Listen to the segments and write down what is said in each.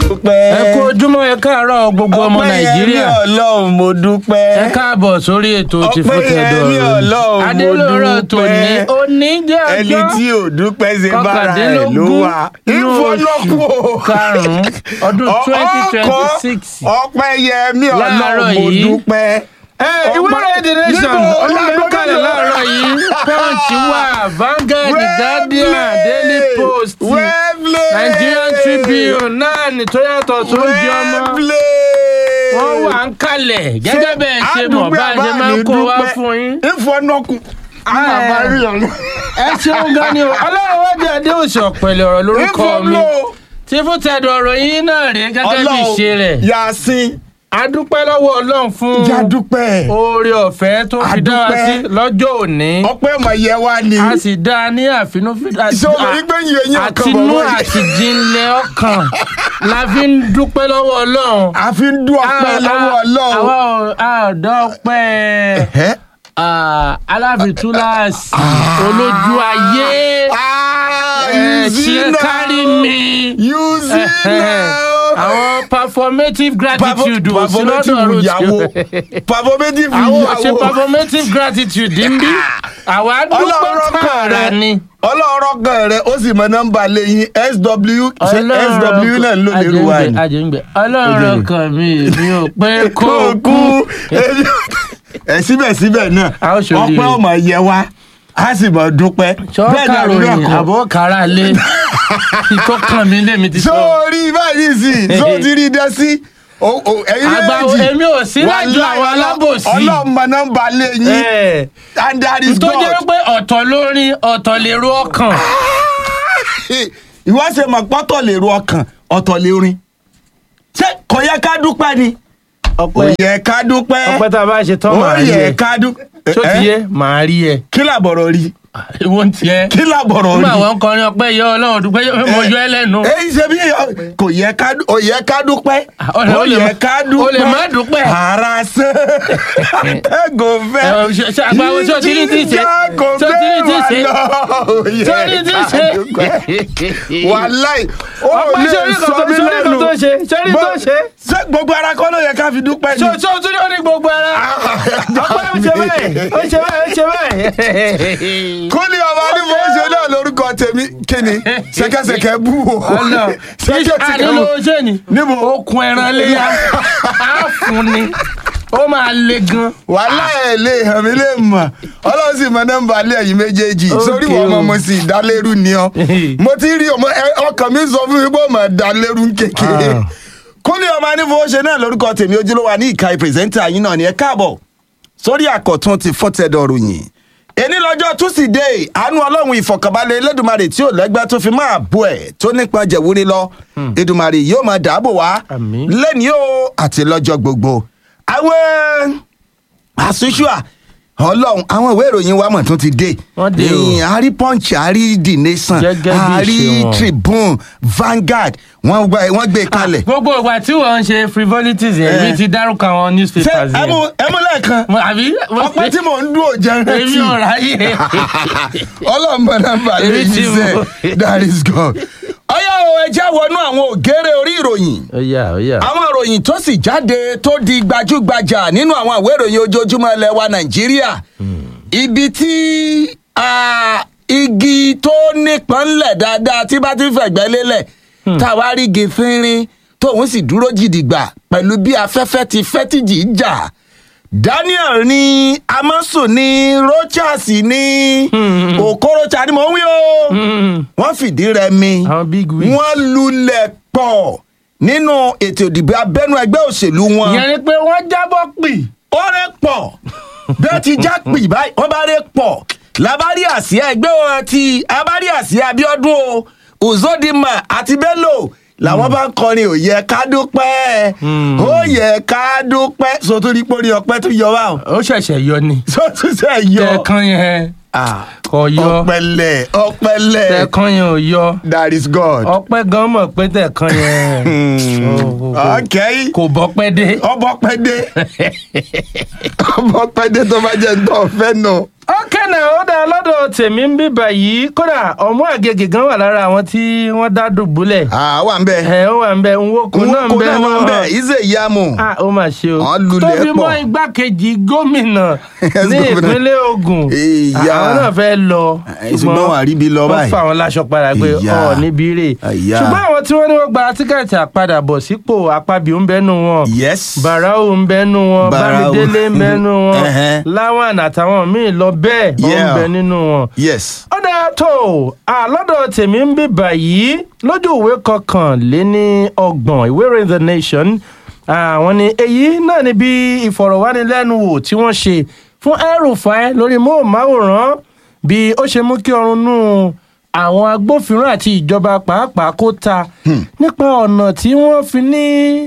dúpẹ́. ẹ kú ojúmọ́ ẹ káàárọ̀ gbogbo ọmọ nàìjíríà ọpẹ́ yẹn mi ọlọ́run mo dúpẹ́. ẹ káàbọ̀ sórí ètò ti Ọpẹ́ fún yẹn tẹ̀dọ̀ mi Ọlọ́run, mo adélóró dúpẹ́. tòní oníjẹ́ ẹni ọjọ́ tí ò dúpẹ́ ṣe bára ẹ̀ ló kọkàndínlógún wà. inú ìfọlọ́pọ̀ oṣù karùn-ún ọdún twenty twenty six ọpẹ́ yẹn mi Láàárọ̀ ọlọ́run mo yìí. dúpẹ́. ẹ ìwé ìròyìn the nation Níbo? olùdókòlẹ̀ láàárọ̀ yìí punch wà Vanguard guardian daily post Wembley. Nigerian Tribune náà ní tó yàtọ̀ tó ń jẹ ọmọ Wembley. wọ́n wà ń kalẹ̀ gẹ́gẹ́ bẹ́ẹ̀ ṣe mọ̀ bá a ṣe máa ń kó wá fún yín. ìfọ̀nọ́kùn. ẹ ṣeun gan ni o ọlọ́run wá jẹ́ adé òsì ọ̀pẹ̀lẹ̀ ọ̀rọ̀ lórúkọ mi tí fún tẹ̀dọ̀ ọ̀rọ̀ yín náà rí gẹ́gẹ́ bí ìṣe rẹ̀ yasin a dúpẹ́ lọ́wọ́ ọlọ́run fún jadupẹ oore ọ̀fẹ́ tó fi dá wa A dúpẹ́. sí lọ́jọ́ òní ọpẹ́ mọ yẹ wá ni a sì dá a ní àfinúfídà Ṣé o mọ̀ wípé yìí eyín ọkàn àtinú bọ̀ wọ́n? àti jinlẹ̀ ọkàn la fi ń dúpẹ́ lọ́wọ́ ọlọ́run. a fi ń dún ọpẹ́ lọ́wọ́ Ọlọ́run. àwa ò- a ò dá ọpẹ́ Ẹ̀hẹ́. ah, aláfitúláàsì olójú ayé Ah, ẹ you see ṣe now. kárí mi. You see now. àwọn performative gratitude ò sí lọ́dọ̀ performative ìyàwó rotio performative àwọn ò ṣe ìyàwó performative gratitude ń bí àwa dúpẹ́ ọlọ́rọ̀ kan tààrà rẹ ni. ọlọ́rọ̀ kan rẹ ó sì mọ nọ́mbà lẹ́yìn sw ṣe sw náà ló lè rú wa ni. àjẹǹgbẹ ọlọ́run kan mi mi ò pé kó kó kú. kú ẹ síbẹ̀síbẹ̀ náà A ó ṣoríire. ọpẹ́ ọmọ yẹ wá a sì mọ̀ dúpẹ́ sọ́ọ́kà àbí bẹ́ẹ̀ ròyìn kọ́? àbọ̀ kára lé ìtọ́ kan mi lé mi ti sọ. sórí báyìí sí tó ti rí dẹ́ sí o- o- ẹ̀yin Àgbà- méjì èmi ò sí lájọ Wàláhì, àwọn alábòsí. ọlọ́mọ nọ́mbà lẹ́yìn Ẹ̀, and that is tó jẹ́ God. pé ọ̀tọ̀ lórin ọ̀tọ̀ lèrò ọkàn. ìwọ ṣe mọ̀ pọ́tọ̀ lè ro ọkàn ọ̀tọ̀ lè rin ṣé kò yẹ ká dúpẹ́ ni kò ọpẹ́ yẹ ká dúpẹ́ ọpẹ́ tá a bá ṣe tán ó màá rí yẹ ẹ ká dúpẹ́ tó ti yé màá rí ẹ kí làbọ̀rọ̀ rí ìwọ ń tiẹ̀. kí làbọ̀rọ̀ rí nígbà wọn kọrin ọpẹ́ yọ Ọlọ́run dúpẹ́ yọ mo yọ ẹ lẹ́nu. èyí ṣe bí kò yẹ ká dú- ó yẹ ká dúpẹ́ o lè- ó o lè yẹ má- ká o dúpẹ́ lè má dúpẹ́. ara ṣe ẹgò fẹ́ Ẹ, ṣe- ṣe àgbà wo- ṣé o ti rí tí ì ṣe? ìjìjà kò Ṣé o ti rí tí ì ṣe? fẹ́ wà lọ ó yẹ sórí tí ká ṣe. dúpẹ́. wàláì ó ọpẹ́ lè sórí kan sọ tó mí sórí kan lẹ́nu tó ṣe sórí tó ṣe. ṣé gbogbo ara kọ́ ló yẹ ká fi dúpẹ́ ni. ṣé ṣé o tún ní ó ní gbogbo ara. ọpẹ́ ó ṣe báyìí ó ṣe báyìí ó ṣe báyìí. kúlì ọba onímọ̀ oṣù náà lórúkọ tèmi kíni ṣẹ̀kẹ̀ṣẹ̀kẹ̀ bú o ọ̀nà ṣẹ̀kẹ̀ṣẹ̀kẹ̀ ànílò bú ṣé ni Níbo? okùn ẹran léyà á fún ni ó máa le gan. wàhálà ẹ̀ lè hàn mí lè mọ̀ ọlọ́run sì mọ nọ́mbà alẹ́ ẹ̀yìn méjèèjì Okay sórí wọn ọmọ o. mo sì dálérú ni ọ mo ti rí ọmọ ẹ- ọkàn mi sọ fún mi pé ọmọ dálérú ń kékeré Ah. kúlì ọba onímọ̀ oṣù náà lórúkọ tèmi ojúlówó ní ìka pírẹsẹ́ńtà yín náà ni ẹ káàbọ̀ sórí àkọ́tún ti fọ́tẹ̀dọ̀ ròyìn èní lọ́jọ́ túsídẹ̀ẹ́ àánú ọlọ́run ìfọ̀kànbalẹ̀ elédùnmarè tí ò lẹ́gbẹ́ tó fi máa bọ̀ ẹ̀ tó nípa jẹ̀wúrí lọ èdùnmarè yóò máa dáàbò wá Àmín. lẹ́ni o àti lọ́jọ́ gbogbo àwọn àṣùṣùà ọlọ́run àwọn ìwé ìròyìn wa mọ̀ tó ti dé Wọ́n dé o. Ẹ̀yìn, a rí punch a rí the nation Gẹ́gẹ́ bí a rí ìṣe wọn. tribune Vanguard wọ́n gbé- wọ́n gbé kalẹ̀. gbogbo ìgbà tí wọ́n ń ṣe frivolities yẹn Eh. mi ti dárúkọ àwọn ṣé newspapers ẹ mú yẹn. ẹ mú lẹ́ẹ̀kan Mo- àbí ọpẹ́ tí mò ń dún òjẹ́ èmi rántí ò ráyè. ọlọ́mọ nọ́mbà Èmi lẹ́yìn tí mo- sẹ́ that is God. ọyá o ẹ já wọnú àwọn ògèrè orí ìròyìn ó yá ó yá. àwọn ìròyìn tó sì jáde tó di gbajúgbajà nínú àwọn ìwé ìròyìn ojoojúmọ́ ilẹ̀ wa nàìjíríà ibi tí ah, igi tó nípọn ńlẹ̀ dáadáa tí bá ti fẹ̀gbẹ́ lélẹ̀ táwa rí igi fínrín tóun sì dúró jìdìgbà pẹ̀lú bí afẹ́fẹ́ ti fẹ́ tìjì ń jà daniel ní amaso ní rochas ní okorocha ni mò ń wí o Mm. wọ́n fìdí rẹmi Àwọn big wigs. wọ́n lulẹ̀ pọ̀ nínú ètò ìdìbò abẹ́nú ẹgbẹ́ òṣèlú wọn ìyẹn ni pé wọ́n jábọ́ pì. ó rẹ̀ pọ̀ bẹ́ẹ̀ ti já pì báyìí wọ́n bá rẹ̀ pọ̀ labari àsíá ẹgbẹ́ wọn ti abari àsíá abiodun o uzodinma àti bello làwọn bá ń kọrin ò yẹ ká dúpẹ́ ó yẹ ká dúpẹ́ sotori pórí ọpẹ́ tó yọ wá o ó ṣẹ̀ṣẹ̀ yọ ni. sotúnṣe yọ tẹ̀kan yẹn Ah, kò yọ ọpẹlẹ ọpẹlẹ tẹ̀kan yẹn ò yọ. that is God. ọpẹ́ gan mọ̀ pé tẹ̀kan yẹn. ó- ó- ó- ok kò bọ́pẹ́ dé. ọbọ pẹ́ dé ọbọ pẹ́ dé tó bá jẹ́ ntọ́ fẹ́ nù. ọkẹ́ náà ó dáa lọ́dọ̀ tèmi ń bíbà yìí kódà ọmọ àgègè gan wà lára àwọn tí wọ́n dá dùbúlẹ̀ à wà ń bẹ ẹ ó wà ń bẹ nwoko náà ń nwoko bẹ náà wà ń bẹ náà ize yamu ah ó mà ṣe o Wọ́n lulẹ̀ tó fi mọ́ pọ̀. igbákejì gómìnà Yes, ní gómìnà. ìpínlẹ̀ Ògùn Ìyá. àwọn náà fẹ́ lọ Eh, ṣùgbọ́n wọn àríbi lọ wọ́n báyìí. fà wọn láṣọ padà pé Ìyá. ọ níbi rè Ìyá. ṣùgbọ́n àwọn tí wọ́n ní wọ́n gba tíkẹ́ẹ̀tì àpadàbọ̀ sípò àpabì ń bẹ́nu wọn yes barau ń bẹ́nu wọn Barau. bámidélé ń bẹ́nu wọn Ẹhẹ́. láwọn àtàwọn míì lọ bẹ́ẹ̀ ó ń Yeah. bẹ nínú wọn yes ó dáa tó àlọ́dọ̀ tèmi ń bì báyìí lójú ìwé kọkànléní ọgbọ̀n ìwé ìròyìn the nation àwọn ni èyí náà ni bí ìfọ̀rọ̀wánilẹ́nuwò tí wọ́n ṣe fún El-Rufai lórí móhùnmáwòrán bí ó ṣe mú kí ọrùn nù àwọn agbófinró àti ìjọba pàápàá kó ta nípa ọ̀nà tí wọ́n fi ní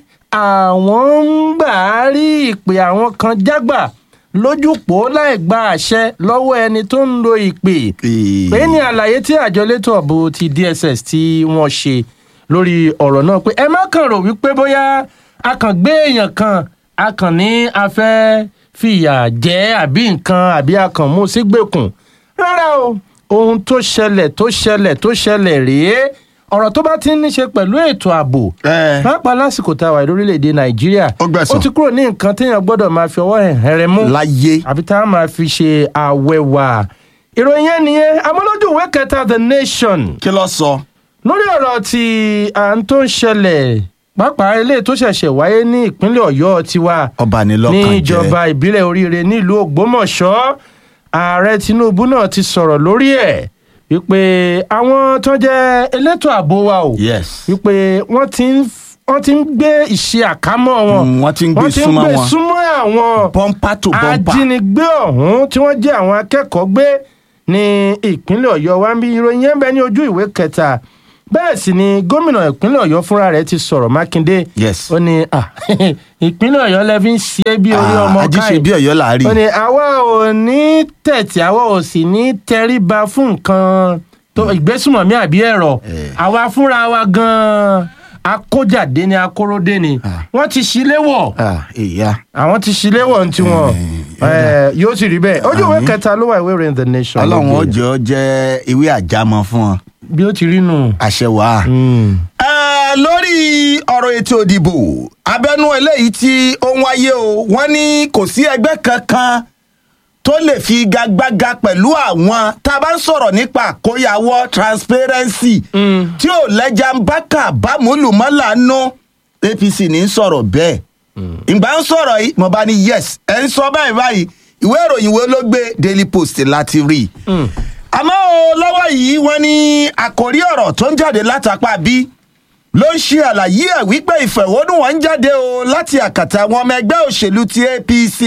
àwọn ń gbà á rí ìpè àwọn kan jágbà lójúpọ̀ láì gba àṣẹ lọ́wọ́ ẹni tó ń lo ìpè Ee. pé ní àlàyé tí àjọ elétò ààbò ti DSS tí wọ́n ṣe lórí ọ̀rọ̀ náà pé ẹ má kàn rò wípé bóyá a kàn gbé èèyàn kan a kàn ní a fẹ́ fìyà jẹ àbí nǹkan àbí a kàn mú sígbèkùn rárá o ohun tó ṣẹlẹ̀ tó ṣẹlẹ̀ tó ṣẹlẹ̀ rèé ọ̀rọ̀ tó bá ti ní ṣe pẹ̀lú ètò ààbò Eh. pàápàá lásìkò tá a wà lórílẹ̀‐èdè nàìjíríà Ó gbẹ̀san. ó ti kúrò ní nǹkan téèyàn gbọ́dọ̀ máa fi ọwọ́ hẹ̀hẹ̀rẹ̀ mú láyé àbí tá a máa fi ṣe àwẹ̀wà ìròyìn yẹn nìyẹn amọ́lójú ìwé kẹta the nation kí ló sọ lórí ọ̀rọ̀ tí à ń tó ń ṣẹlẹ̀ pàápàá eléyìí tó ṣẹ̀ṣẹ̀ wáyé ní ìpínlẹ̀ ọ̀yọ́ tiwa ọba ni ní lọ́kàn jẹ́ ìjọba ìbílẹ̀ oríire nílùú ògbómọ̀ṣọ́ ààrẹ tinubu náà ti sọ̀rọ̀ lórí ẹ̀ wípé àwọn tó jẹ́ elétò ààbò wa o yes wípé wọ́n ti ń wọ́n ti ń gbé ìṣe àkámọ́ wọn Mm, wọ́n ti ń gbé wọ́n ti ń súnmọ́ gbé wọn. súnmọ́ àwọn bọ́ńpà tó bọ́ńpà ajínigbé ọ̀hún tí wọ́n jẹ́ àwọn akẹ́kọ̀ọ́ gbé ní ìpínlẹ̀ ọ̀yọ́ wa ń bí ìròyìn yẹn ń bẹ ní ojú ìwé kẹta bẹ́ẹ̀ sì ni gómìnà ìpínlẹ̀ ọ̀yọ́ fúnra rẹ̀ ti sọ̀rọ̀ mákindé Yes. ó ní ah, ìpínlẹ̀ ọ̀yọ́ lẹ fi ń ṣe é bí orí Ah, ọmọ ajíṣe káì bí ọ̀yọ́ là á rí ó ní àwa ò ní tẹ̀tì àwa ò sì ní tẹríba fún nǹkan tó ìgbésùmọ̀mí àbí ẹ̀rọ Eh. àwa fúnra wa gan-an akójàdé ni akóródé ni wọ́n ti ṣíléwọ̀ Ah, ìyá àwọn ti ṣílé wọ̀ ní tiwọn Eh, yóò sì rí bẹ́ẹ̀ ojú ìwé Àmín. kẹta ló wà ìwé ìròyìn the nation. ọlọ́run ló ó gbé. jẹ́ ọ jẹ́ ìwé àjámọ́ fún ọ bí ó ti rí nù. àṣẹ wàá. Mm. Eh, lórí ọ̀rọ̀ ètò ìdìbò abẹ́nú eléyìí tí ó ń wáyé o wọ́n ní kò sí ẹgbẹ́ kankan tó lè fi gagbága pẹ̀lú àwọn tá a bá ń sọ̀rọ̀ nípa àkóyawọ́ transparency Mm. tí ò lẹ́jà ń bá kà bámúlùmọ́là nú apc ní í sọ̀rọ̀ bẹ́ẹ̀ ìgbà ń sọ̀rọ̀ yìí mo bá ní yes ẹ̀ ń sọ báyìí báyìí ìwé ìròyìn wo ló gbé daily post láti rí i Mm. àmọ́ o lọ́wọ́ yìí wọ́n ní àkòrí ọ̀rọ̀ tó ń jáde látàpá bí ló ń ṣe àlàyé ẹ̀ wípé ìfẹ̀hónúhàn ń jáde o láti àkàtà àwọn ọmọ ẹgbẹ́ òṣèlú ti apc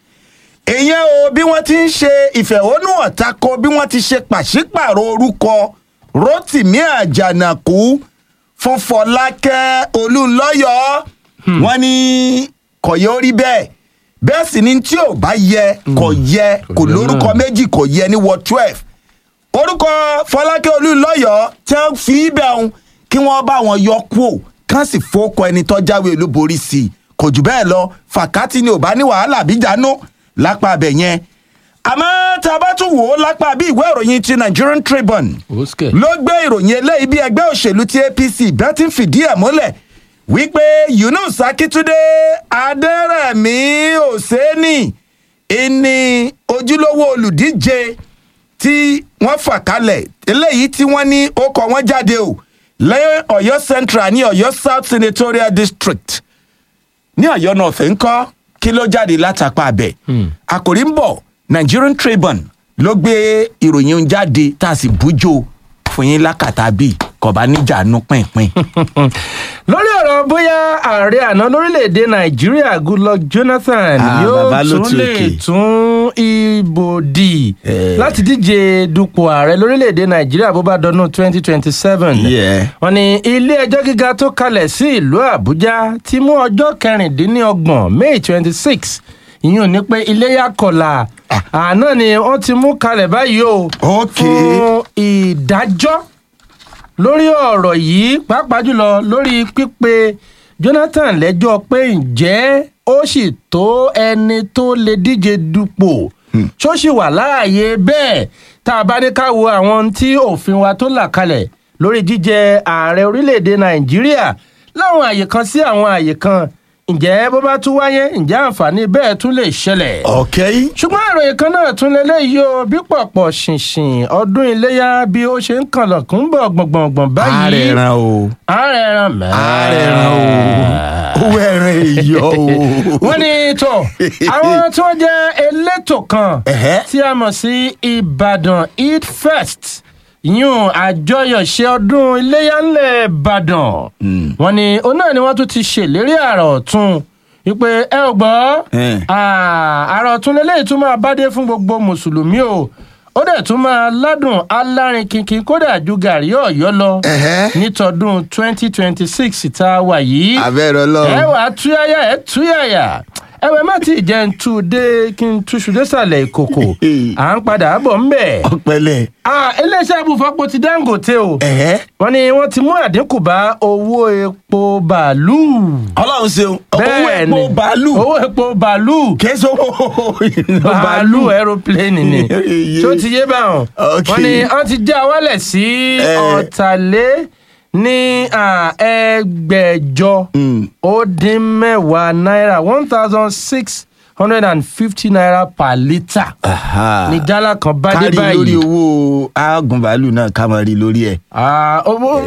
ìyẹn o bí wọ́n ti ń ṣe ìfẹ̀hónúhàn tako bí wọ́n ti ṣe pàṣípàrọ̀ orúkọ rotimi àjànàkú fún fọlákẹ́ olúńlọ́yọ̀ wọ́n ní kò yẹ ó rí bẹ́ẹ̀ bẹ́ẹ̀ sì ni tí ò bá yẹ kò yẹ kò yẹ lórúkọ náà. méjì kò yẹ ní ward twelve orúkọ fọlákẹ́ olúńlọ́yọ̀ tí wọ́n fi í bẹ̀ ń kí wọ́n bá wọn yọ kúò kán sì fọ́kọ ẹni tó jáwé olúborí sí i kò jù bẹ́ẹ̀ lọ fàkátì ni ò bá ní wàhálà bíjànú lápá abẹ yẹn àmọ́ tá a bá tún wò ó lápá bí ìwé ìròyìn ti Nigerian Tribune Òsìkè. ló gbé ìròyìn eléyìí bí ẹgbẹ́ òṣèlú ti APC bẹ́ẹ̀ ti ń fìdí ẹ̀ múlẹ̀ wípé Yunus Akíntúndé Adẹ́rẹ̀mí Òsénì ìní ojúlówó olùdíje tí wọ́n fà kalẹ̀ eléyìí tí wọ́n ní ó kọ wọ́n jáde o lẹ́yìn Ọ̀yọ́ Central ní Ọ̀yọ́ South Senatorial District ní Ọ̀yọ́ North ńkọ́ kí ló jáde látàpá abẹ Hmm. àkòrí ń bọ̀ Nigerian Tribune ló gbé ìròyìn ń jáde tá a sì bújó fún yín lákàtà bíi kọba níjànú pínpín. lórí ọ̀rọ̀ bóyá ààrẹ àná lórílẹ̀‐èdè nàìjíríà goodluck jonathan Ah, bàbá yóò ló tún ti lè òkè. tún ìbò dì Eh. láti díje dupò ààrẹ lórílẹ̀‐èdè nàìjíríà bó bá dọdún twenty twenty seven Yeah. wọ́n ní ilé ẹjọ́ gíga tó kalẹ̀ sí ìlú àbújá ti mú ọjọ́ kẹrìndínlọ́gbọ̀n may twenty six ìyún ní pé iléyà kọlà àná ni wọ́n ti mú kalẹ̀ báyìí o Ok. fún ìdájọ́ lórí ọ̀rọ̀ yìí pàápàá jùlọ lórí pípe jonathan lẹ́jọ́ pé ǹjẹ́ ó sì tó ẹni tó lè díje dupò ṣó sì wà láàyè bẹ́ẹ̀ tá a bá ní ká wo àwọn tí òfin wa tó là kalẹ̀ lórí jíjẹ ààrẹ orílẹ̀-èdè nàìjíríà láwọn àyè kan sí àwọn àyè kan ǹjẹ́ bó bá tún wáyé ǹjẹ́ àǹfààní bẹ́ẹ̀ tún lè ṣẹlẹ̀ ọ̀kẹ́ ṣùgbọ́n ìròyìn kan náà tún lélẹ́yìí o bí pọ̀pọ̀ ṣìnṣìn ọdún iléyà bí ó ṣe ń kànlọ̀kùn bọ̀ gbọ̀ngbọ̀ngbọ̀n báyìí ààrẹ ran o ààrẹ ẹran mẹ́ẹ̀. ààrẹ ran o owó ẹran èyọ o. wọ́n ní tó àwọn tí wọ́n jẹ́ elétò kan Ẹ̀hẹ́. tí a mọ̀ sí ìbàdàn eid fest yún àjọyọ̀ṣe ọdún iléyà ńlẹ̀ ìbàdàn wọ́n ní òun náà ni wọ́n tún ti ṣèlérí àrà ọ̀tún wípé ẹ ò gbọ́ Eh. Ah, àrà ọ̀tún lélẹ́yìí tún máa bá dé fún gbogbo mùsùlùmí o ó dẹ̀ tún máa ládùn alárin kínkín kódà ju gàrí ọ̀yọ́ lọ Ẹ̀hẹ́. nítọdún twenty twenty six tá a wà yìí abẹ́rẹ́ ẹ ọlọ́run. wà á túyàyà ẹ túyàyà ẹwẹ má ti jẹ́ ń tú dé kí n túṣu désàlẹ̀ ìkòkò à ń padà bọ̀ ń bẹ̀. ọ̀pẹ̀lẹ̀. Ah, iléeṣẹ́ ibùfọ́pọ̀ ti dangote o ẹ̀hẹ́. wọ́n ní wọ́n ti mú àdínkù bá owó epo bàálù. ọlọ́run ṣeun owó Bẹ́ẹ̀ epo ni, bàálù owó epo bàálù kìí sọ́wọ́ bàálù aeroplane ni Iye. tó ti yé báwọn Ok. wọ́n ní wọ́n ti já wálẹ̀ sí Eh. ọ̀tàlẹ́ ní ah, ẹgbẹ̀jọ Mm. ó dín mẹ́wàá náírà one thousand six hundred and fifty naira per litre Aha. ní jálá kan bá dé kárí lórí báyìí. owó aagun bàálù náà ká máa rí lórí ẹ̀. Ah, owó-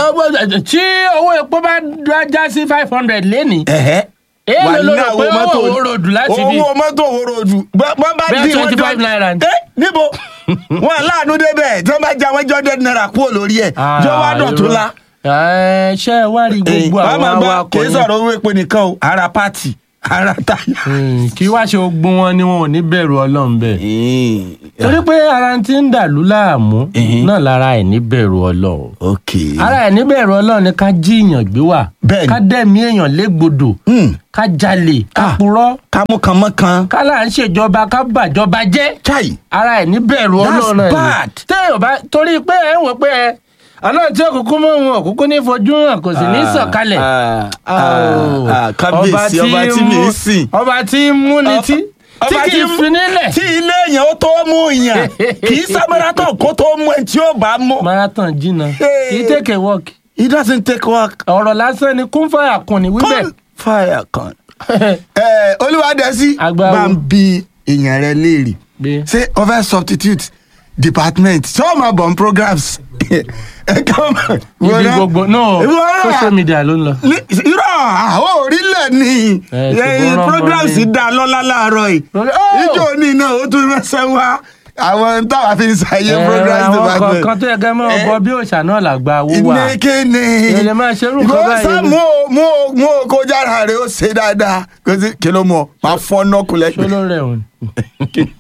tí owó epo bá dá- já sí five hundred lénìí ẹ̀hẹ́. èèlò ló Wàhálà rò pé owó mọ́tò- owó ròdù láti bí owó mọ́tò owó ròdù wọ́n bá Bẹ́ẹ̀ dín wọ́n 25 naira ni. ẹ níbo wọn láàánú débẹ̀ tí wọ́n bá já wọ́n jọ́ dẹ́n náírà kúrò lórí ẹ̀ jọ wá dọ̀tún la. ẹ ṣe é wá rí gbogbo wọ́n àwọn máa gbọ́ awakọ̀ kì í yẹn. sọ̀rọ̀ owó epo nìkan o ara pátì ara táyà. Hmm, kí wá ṣe ogun wọn ni wọn ò ní bẹ̀rù ọlọ́run bẹ́ẹ̀. torí pé ara ti ń dàlú láàmú Mhm. náà lára ẹ̀ ní bẹ̀rù ọlọ́run. ok. ara ẹ̀ ní bẹ̀rù ọlọ́run ni ká jí èèyàn gbé wà Bẹ́ẹ̀ni. ká dẹ̀mí èèyàn légbodò Hmm. ká jalè ká Ah. purọ́ kámú kan mọ́ kan. ká là ń ṣèjọba ká bàjọba jẹ́ chai. ara ẹ̀ ní bẹ̀rù That's ọlọ́run náà ni. bad. téèyàn bá torí pé ẹ̀ ń wò pé ẹ àná tí òkùnkùn mọ́ òun òkùnkùn ní fojú hàn kò sì ní sọ̀kalẹ̀. Ah, Oh. ah, ah, kábíyèsí ọba tí mi ń sìn. ọba tí ń mú ni tí tí Ọba kì í mú- fi nílẹ̀. tí ilé èèyàn ó tó mú yàn kì í sábẹ́rẹ́tọ̀ kó tó mú ẹ tí ó bá mú. marathon jìnnà Hey. kì í tèkè work it doesn't take work. ọ̀rọ̀ lásán ni kún fàyà kùn ní wíbẹ̀. Come fire kan. ẹ olúwadẹ́sí Agbáwo. bá ń bi èèyàn rẹ léèrè Bí? ṣé o fẹ́ substitute department ṣé o máa bọ̀ n programs. ẹ kàn mọ̀. ibi gbogbo no Ìwọ náà. social media ló ń lọ. Ní- irọ́ àwọn orílẹ̀ ni Ẹ, Eh, ṣùgbọ́n ọmọ programs mi- dá lọ́lá láàárọ̀ yìí Oh! ijó ní iná ó tún ránṣẹ́ wá àwọn táwa fi ń ṣàyè Ẹ, programs àwọn department. kọ̀ọ̀kan tó yẹ kẹ́ mọ́ Eh. bọ bí òòṣà náà làgbà owó wà. ní kíni. Ẹ lè máa ṣerú nǹkan Ìwọ báyìí. sá mú o mú o mú o kó jára rẹ ó ṣe dáadáa kò sí kí ló mọ máa fọ́ nọ́ọ̀kù ṣó lẹ́gbẹ̀ẹ́. ló rẹ̀ wọ̀n.